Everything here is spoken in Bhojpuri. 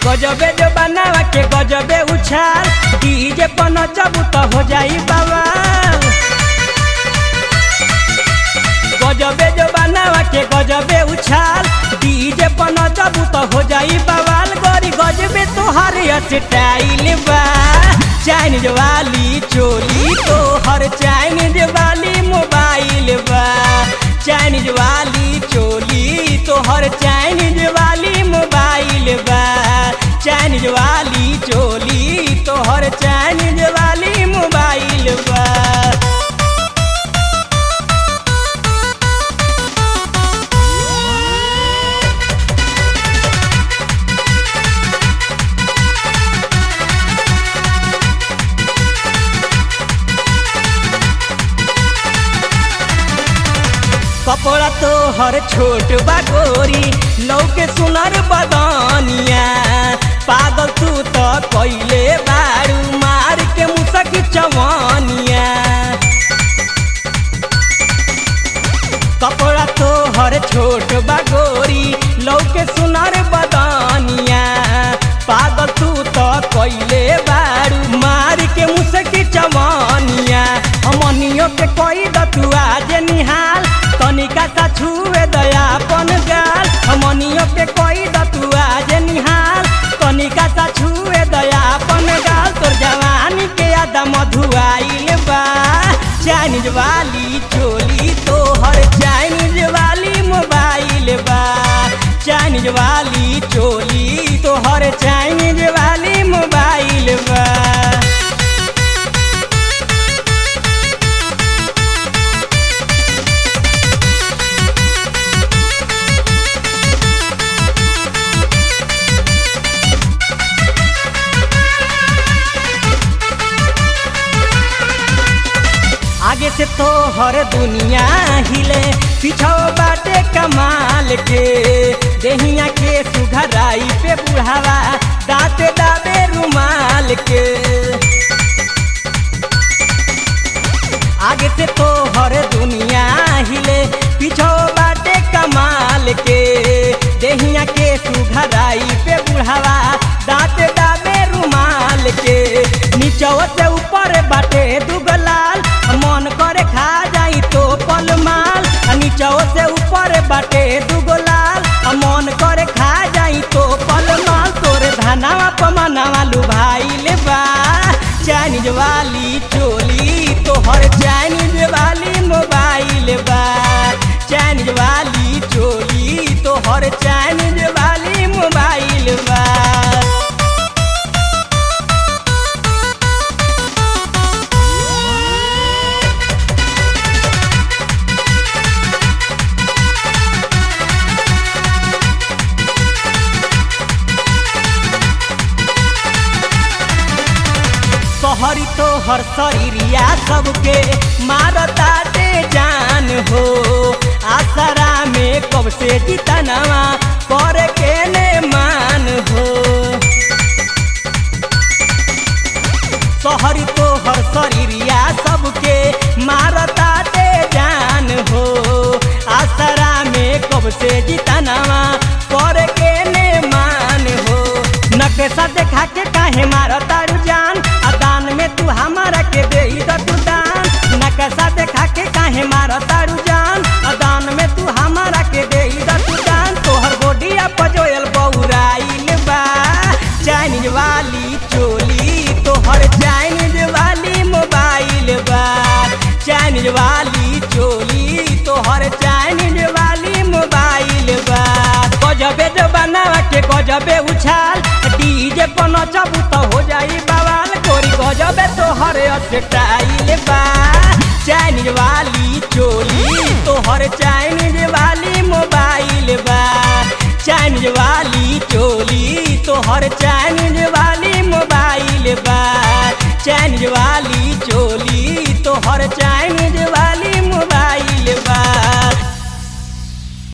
गजबे जो बनावा के गजबे उछाल डीजे पर नचबू तो हो जाई बाबा गजबे जो बनावा के गजबे उछाल डीजे पर नचबू तो हो जाई बवाल गोरी गजबे तोहर स्टाइल बा चाइनीज वाली चोली तोहर चाइनीज वाली मोबाइल बा चाइनीज वाली चोली तोहर चाइनीज वाली मोबाइल बा चाइनीज वाली चोली तोहर चाइनीज वाली मोबाइल बा कपड़ा तो हर छोट बागोरी लौके सुनर बदनिया पागल तू तो कैले बारू मार के मुसक चवनिया कपड़ा तो हर छोट बागोरी लौके सुनर बदनिया पागल तू तो कैले बारू मार के मुसक चवनिया हमनियो के कोई दतु आज निहाल तनिका सा छुए दया पन गाल हमनियो के कोई दतु आज निहाल तनिका सा छुए दया पन गाल तोर जवानी के यादा मधुआइल बा चाइनीज वाली चोली तोहर चाइनीज वाली मोबाइल बा चाइनीज वाली चोली तोहर चाइनीज वाली मोबाइल बा आगे से तो हर दुनिया हिले पीछो बाटे कमाल के देहिया के सुघराई पे बुढ़ावा दाते दाबे रुमाल के आगे से तो हर दुनिया हिले पीछो बाटे कमाल के देहिया के सुघराई पे बुढ़ावा दाते दाबे रुमाल के नीचो से ऊपर बाटे दुगलाल मन करे खा जाई तो पल माल नीचो से ऊपर बाटे दुगलाल मन करे खा जाई तो पल माल तोरे धनावा पमनावा लुभाइल बा चाइनीज वाली चोली तोहर चाइनीज वाली मोबाइल बा चाइनीज वाली चोली तोहर चाइनीज वाली मोबाइल बा सहरी तो हर शरीरिया सबके मारता दे जान हो आसरा में कब से जितनवा कर के ने मान हो सहरी तो हर शरीरिया सबके मारता दे जान हो आसरा में कब से जितनवा कर के ने मान हो नकेसा देखा के काहे मारता जान दान में तू हमारा के दे तू दान नकशा देखा के काहे मारा तारू जान दान में तू हमारा के दे तू दान तोहर गोडिया पजोयल बौराइल बा चाइनीज वाली चोली तोहर चाइनीज वाली मोबाइल बा चाइनीज वाली चोली तोहर चाइनीज वाली मोबाइल बा गजबे जो बनावा के गजबे उछाल डीजे पर नचबू तो हो जाई बवाल गोरी गजबे तोहर स्टाइल बा चाइनीज वाली चोली तोहर चाइनीज वाली मोबाइल बा चाइनीज वाली चोली तोहर चाइनीज वाली